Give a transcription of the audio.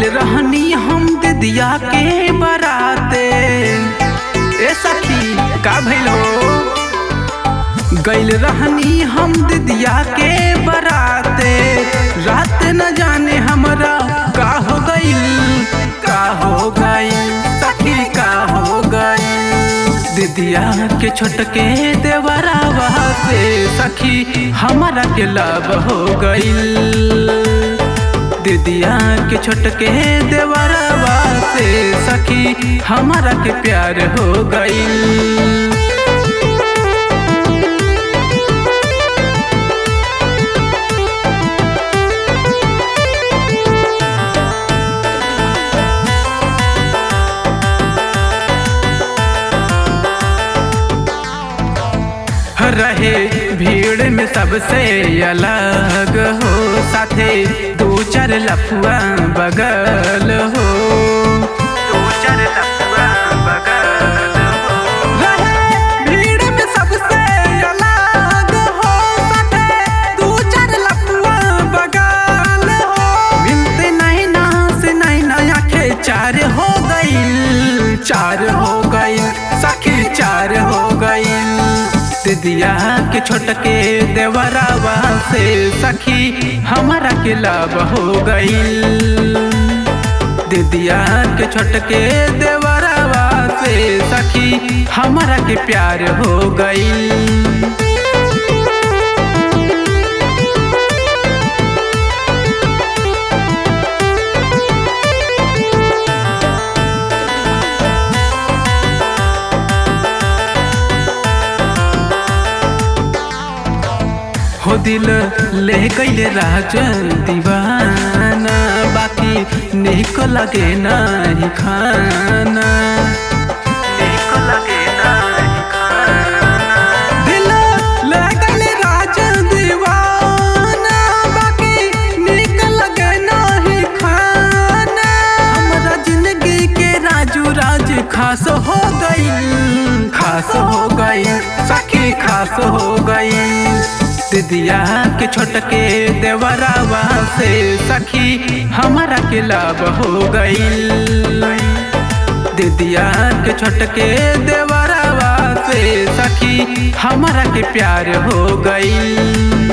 रहनी हम दिदिया के बराते ए सखी का भइल हो गइल रहनी हम दिदिया के बराते रात न जाने हमरा का हो गइल का हो गइल सखी का हो गइल दिदिया के छोटके देवरावा से सखी हमरा के लाभ हो गइल दिदिया के छोटके देवरावा से सखी हमरा के प्यार हो गइल रहे भीड़ में सबसे अलग हो साथे दो चार लफुआ बगल हो दो चार लफुआ बगल हो रहे भीड़ में सबसे अलग हो साथे दो चार लफुआ बगल हो मिलते नहीं ना से नहीं ना आंखें चार हो गई चार हो गई सखी चार हो गई दिदिया के छोटके देवरावा से सखी हमारा के लाभ हो गईल दिदिया के छोटके देवरावा से सखी हमारा के प्यार हो गईल हो दिल ले गईले राजन दीवाना बाकी निको लगे नहीं खाना निको लगे नहीं खाना दिल ले गईले राजन दीवाना बाकी निको लगे नहीं खाना हमरा जिंदगी के राजू राज खास हो गई खास हो गई सखी खास हो गई दिदिया के छोटके देवरावा से सखी हमारा के लाभ हो गईल दिदिया के छोटके देवरावा से सखी हमारा के प्यार हो गईल